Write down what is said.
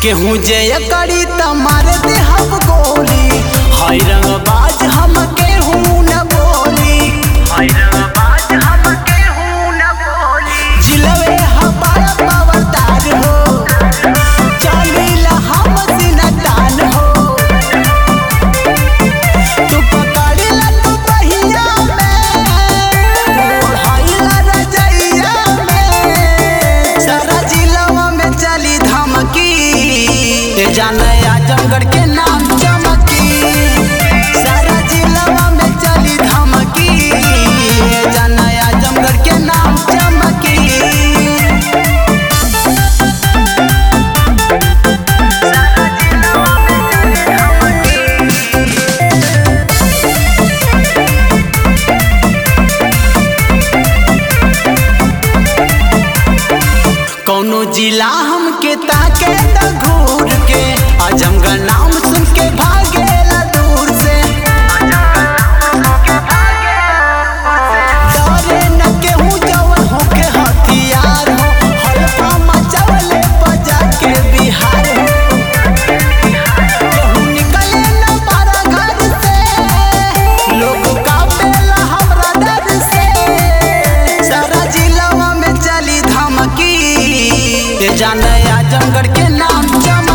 केहू जय करी त मार दे हम गोली हाय रंगबाज हम केहू न बोली हाय रंगबाज हम केहू न बोली जिलवे हमारा पवतार हो चलीला हम सिनतान हो तू पकड़ला तू बहिया में ओढ़ाइला रजइया में सारा जिलवा में चली धमकी ए जाने आजमगढ़ के नाम चमकी सारा जिलवा में चली धमकी ए जाने आजमगढ़ के नाम चमकी कौनो जिला हमके ताके त घूर के आजमगढ़ नाम सुन के भागेला दूर से डरे न केहू जवन होके हथियार हो हल्का मचावले बजा के बिहार हो केहू निकले न पारा घर से लोग कापेला हमरा डर से सारा जिलावा में चली धमकी ये जाने आजमगढ़ के नाम चम